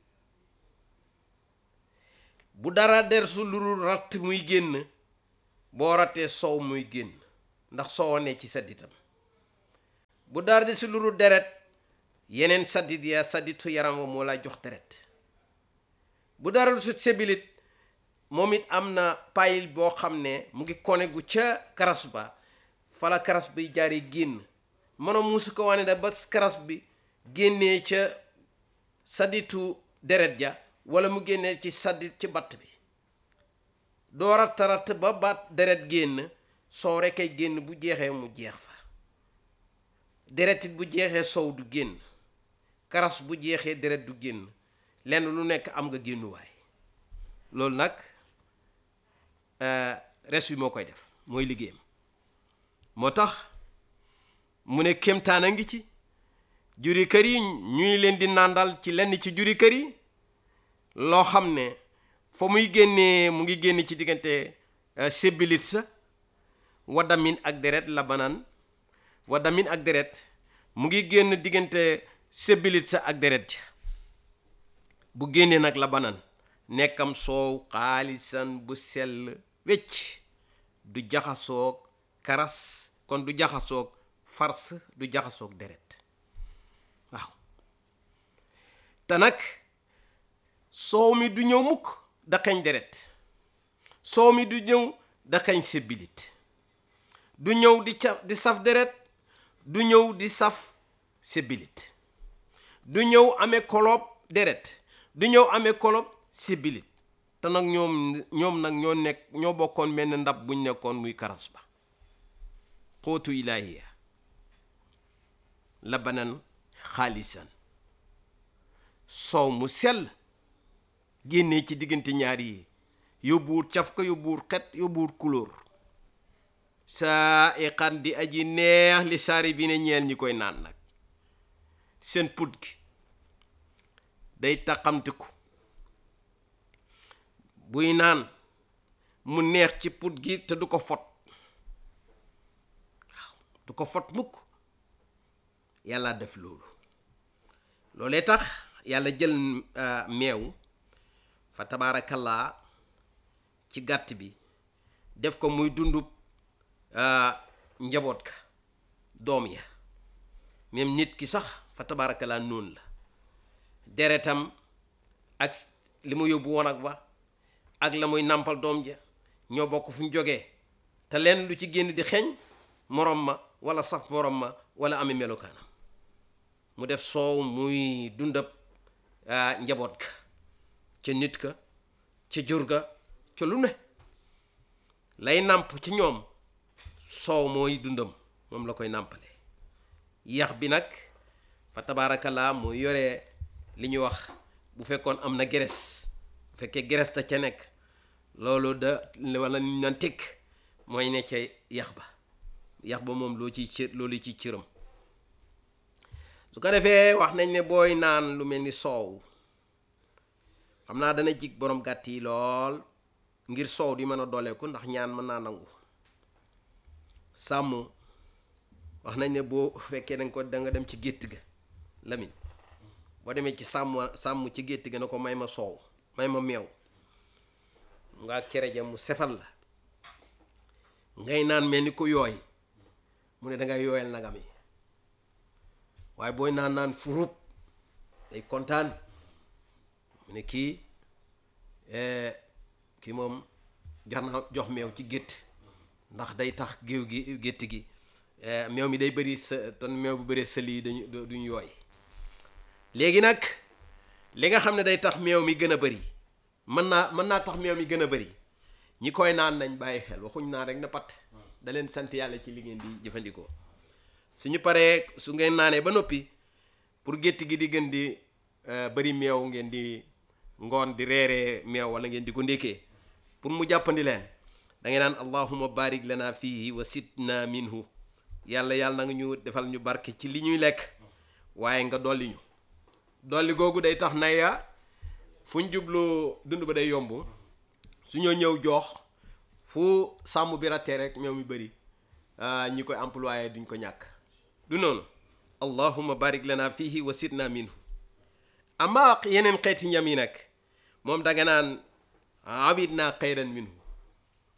bu dara der su luru ratt muy génn boo rattee soow muy génn ndax soowa ne ci sadditam bu dara di si luru deret yeneen saddit ya sadditu yaram wa moo lay jox deret bu dara lu si sébilit moom it am na payil boo xam ne mu ngi kone gu ca karas ba fala karas bi jaari génn mënoom musu ko wane da ba karas bi génnee ca sadditu deret ja wala mu génnee ci saddit ci batt bi doo ratt ratt ba baat deret génn soow rekk ay génn bu jeexee mu jeex fa deret it bu jeexee soow du génn karas bu jeexee deret du génn lenn lu nekk am nga génnuwaay loolu nag res bi moo koy def mooy liggéeyam moo tax mu ne kéemtaan a ngi ci juri kër yi ñuy leen di nàndal ci lenn ci juri kër yi loo xam ne fa muy génnee mu ngi génn ci diggante sébilit sa wadamin ak deret la banaan wadamin ak deret mu ngi génn diggante sébilit sa ak deret ja bu génnee nag la banaan nekkam soow xaalisan bu sell wecc du jaxasoog karas kon du jaxasoog fars du jaxasoog deret waaw te nag soow mi du ñëw mukk daqañ deret soow mi du ñëw daqañ sébilit du ñëw di ca di saf deret du ñëw di saf sébilit du ñëw amee kolob deret du ñëw amee kolob sébilit te nag ñoom ñoom nag ñoo nekk ñoo bokkoon benn ndab buñ nekkoon muy karas ba xóotu ilaahiya labanan xaalisan soow mu sell génnee ci diggante ñaar yi yóbbuwut caf ka yóbbuwut xet yóbbuwut couleur saa iqan di aji neex li saari bi ne ñeel ñi koy naan nag seen put gi day taqamtiku buy naan mu neex ci put gi te du ko fot waaw du ko fot mukk yàlla def loolu loolee tax yàlla jël meew fa tabaarakallaa ci gàtt bi def ko muy dundub njaboot ka doom ya même nit ki sax fa tabaarakallaa noonu la deretam ak li mu yóbbu wanag ba ak la muy nàmpal doom ja ñoo bokk fu ñu jógee te leen lu ci génn di xeeñ morom ma wala saf morom ma wala ami melokaanam mu def soow muy dundab njaboot ka ca nit ka ca jur ga ca lu ne lay nàmp ci ñoom soow mooy dundam moom la koy nàmpale yax bi nag fa tabaarakallaa mu yore li ñuy wax bu fekkoon am na geres bu fekkee geres ta ca nekk loolu da wala ñu naan tëkk mooy ne ca yax ba yax ba moom loo ciy cër loolu ciy cëram su ko defee wax nañ ne booy naan lu mel ni soow xam naa dana jig borom gàtt yi lool ngir soow di mën a dooleeku ndax ñaan mën naa nangu sàmm wax nañ ne boo fekkee danga ko da nga dem ci gétt ga lamin boo demee ci sàmm sàmm ci gétt ga na ko may ma soow may ma meew nga cere ja mu sefal la ngay naan mel ni ko yooy mu ne dangay yooyal nagam yi waaye booy naan naan furub day kontaan mu ne kii kii moom jox na jox meew ci gétt ndax day tax géew gi gétt gi meew mi day bëri sa ton meew bu bëree sël yi dañu duñ yooy léegi nag li nga xam ne day tax meew mi gën a bëri mën naa mën naa tax meew mi gën a bëri ñi koy naan nañ bàyyi xel waxuñ naan rek na pat da leen sant yàlla ci li ngeen di jëfandikoo suñu paree su ngeen naanee ba noppi pour gétt gi di gën di bëri meew ngeen di ngoon di reeree meew wala ngeen di ko ndékkee pour mu jàppandi leen da ngay naan allahuma barik lana fihi wa sitna minhu yàlla yàlla na nga ñu defal ñu barke ci li ñuy lekk waaye nga dolli ñu dolli googu day tax na ya fu ñu jublu dund ba day yomb su ñoo ñëw joox fu sàmm bi rattee rek meew mi bëri ñi koy employé duñ ko ñàkk du noonu allahuma barik lana fihi wa sitna minhu ama yeneen xeeti ñam yi nag moom danga naan awit naa xayran minhu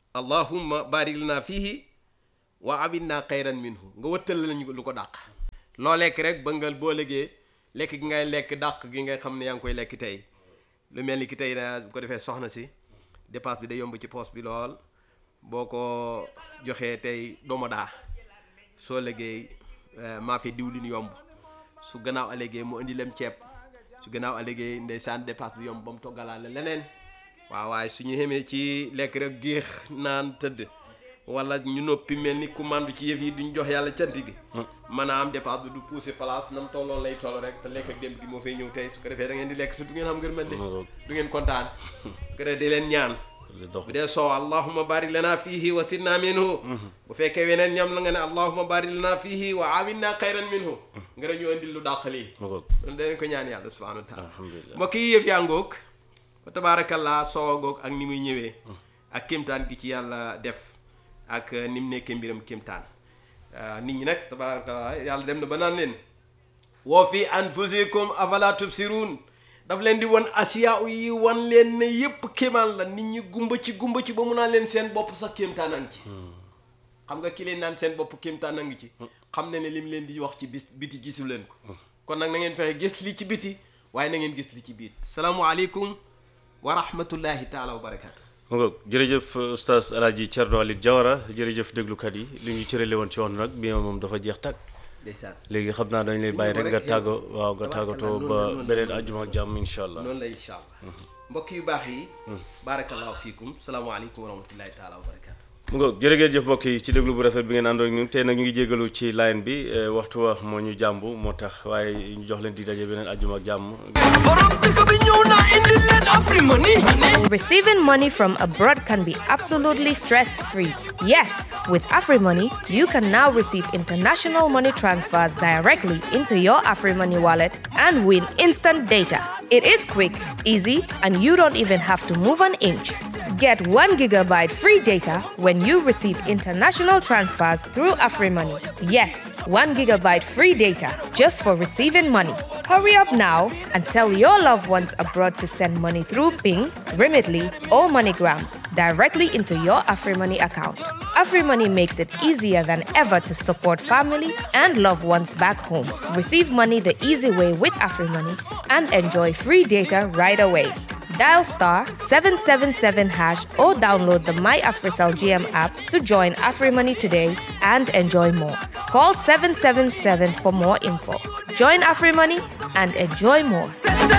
allahumma barik lana fihi wa awinna xayran minhu nga wëttal lañu lu ko dàq loo lekk rek ba nga boo légee lekk gi ngay lekk dàq gi ngay xam ne yaa ngi koy lekk tey lu mel ni ki tey na bu ko defee soxna si dépense bi day yomb ci poos bi lool boo ko joxee tey dooma daa soo léggéey maa fi diwlin yomb su gannaaw alégéey mu indi lem ceeb su gannaaw alégéey ndeysaan dépense bi yomb ba mu toggalaale leneen waaw waaye su ñu xamee ci lekk rek géex naan tëdd wala ñu noppi mel ni ku mandu ci yëf yi duñ jox yàlla cant gi mën a am dépense bi du pousser place nam tolloon lay toll rek te lekk ak dem gi moo fay ñëw tey su ko defee da ngeen di lekk su du ngeen xam ngër mën de du ngeen kontaan su ko defee di leen ñaan bu dee soow allahuma barik lana fihi wa sidna minhu bu fekkee weneen ñam la nga ne allahuma barik lana fihi wa awinna xayran minhu nga ne ñu indil lu dàq lii loolu danañ ko ñaan yàlla subhanahu wa taala mbokk yi yëf yaa ngoog fa tabarakallah soow a ngoog ak ni muy ñëwee ak kéemtaan gi ci yàlla def ak ni mu nekkee mbiram kéemtaan nit ñi nag tabarakallah yàlla dem na ba naan leen woo fi anfusikum afala tubsirun daf leen di wan asiya yi wan leen ne yépp kéemaan la nit ñi gumba ci gumba ci ba mu naan leen seen bopp sax kéemtaan a ngi ci xam nga ki leen naan seen bopp kéemtaan a ngi ci xam ne ne lim leen di wax ci bis biti gisu leen ko kon nag na ngeen fexe gis li ci biti waaye na ngeen gis li ci biit salaamualeykum wa rahmatullahi taala wa barakaatu mu ngoog jërëjëf oustaz alaaji Thierno Alit Diawara jërëjëf déglukat yi li ñu cërale woon ci woon nag bi moom dafa jeex tàkk ndeysaan léegi xam naa dañ lay bàyyi rek nga tàggo waaw nga tàggatoo ba beneen ajjuma ak jàmm insha allah noonu la incha allah mbokk yu baax yi barakallahu fiikum salaamaaleykum wa rahmatullahi taala wa barakaatu mu ngoog jërëgeen jëf mbokk yi ci déglu bu rafet bi ngeen àndoon ñun tey nag ñu ngi jégalu ci line bi waxtu wax moo ñu jàmb moo tax waaye ñu jox leen di daje beneen ajjuma ak jàmm Receiving money from abroad can be absolutely stress free. Yes, with AfriMoney, you can now receive international money transfers directly into your AfriMoney wallet and win instant data. It is quick, easy, and you don't even have to move an inch. Get 1 gigabyte free data when you receive international transfers through AfriMoney. Yes, 1 gigabyte free data just for receiving money. Hurry up now and tell your loved ones abroad to send money through Ping, Remitly, or MoneyGram directly into your AfriMoney account. AfriMoney makes it easier than ever to support family and loved ones back home. Receive money the easy way with AfriMoney and enjoy free data right away. Dial star 777 hash or download the My AfriCell GM app to join AfriMoney today and enjoy more. Call 777 for more info. Join AfriMoney and enjoy more.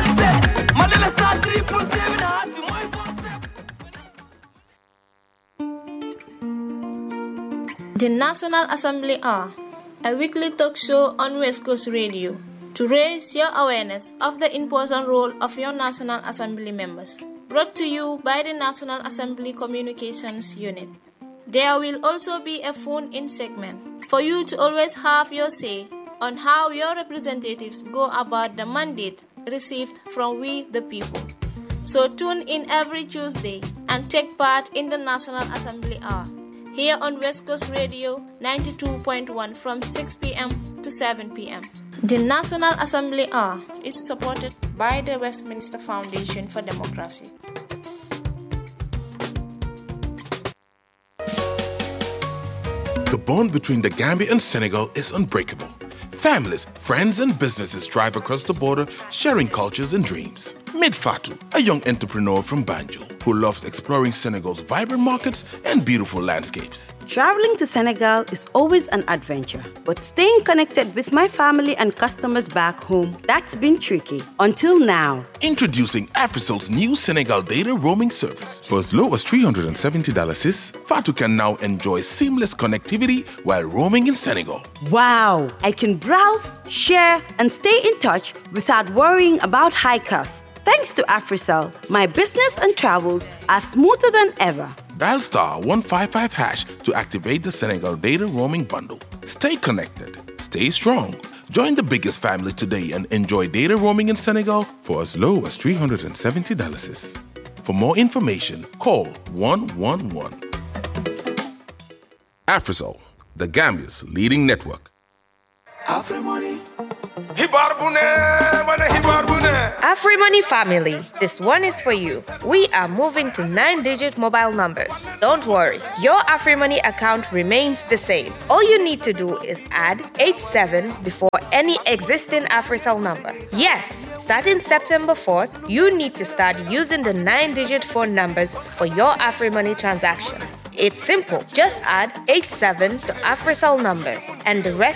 The National Assembly are a weekly talk show on West Coast Radio to raise your awareness of the important role of your National Assembly members. Brought to you by the National Assembly Communications Unit. There will also be a phone in segment for you to always have your say on how your representatives go about the mandate received from we the people. So tune in every Tuesday and take part in the National Assembly Hour here on West Coast Radio 92.1 from 6 p.m. to 7 p.m. The National Assembly Hour is supported by the Westminster Foundation for Democracy. The bond between the Gambia and Senegal is unbreakable. Families, friends, and businesses drive across the border, sharing cultures and dreams. Meet Fatou, a young entrepreneur from Banjul who loves exploring Senegal's vibrant markets and beautiful landscapes. Traveling to Senegal is always an adventure, but staying connected with my family and customers back home, that's been tricky. Until now. Introducing Africel's new Senegal data roaming service. For as low as $370 sis, Fatu can now enjoy seamless connectivity while roaming in Senegal. Wow! I can browse, share, and stay in touch without worrying about high costs. Thanks to Africell, my business and travels are smoother than ever. Dial star 155 hash to activate the Senegal data roaming bundle. Stay connected, stay strong. Join the biggest family today and enjoy data roaming in Senegal for as low as $370. sis. For more information, call 111. Africell, the Gambia's leading network. Afri money. xibaar bu ne ma ne xibaar bu ne AfriMoney family, this one is for you. We are moving to nine digit mobile numbers. Don't worry, your AfriMoney account remains the same. All you need to do is add 87 before any existing AfriCell number. Yes, starting September 4th, you need to start using the nine digit phone numbers for your AfriMoney transactions. It's simple. Just add 87 to AfriCell numbers, and the rest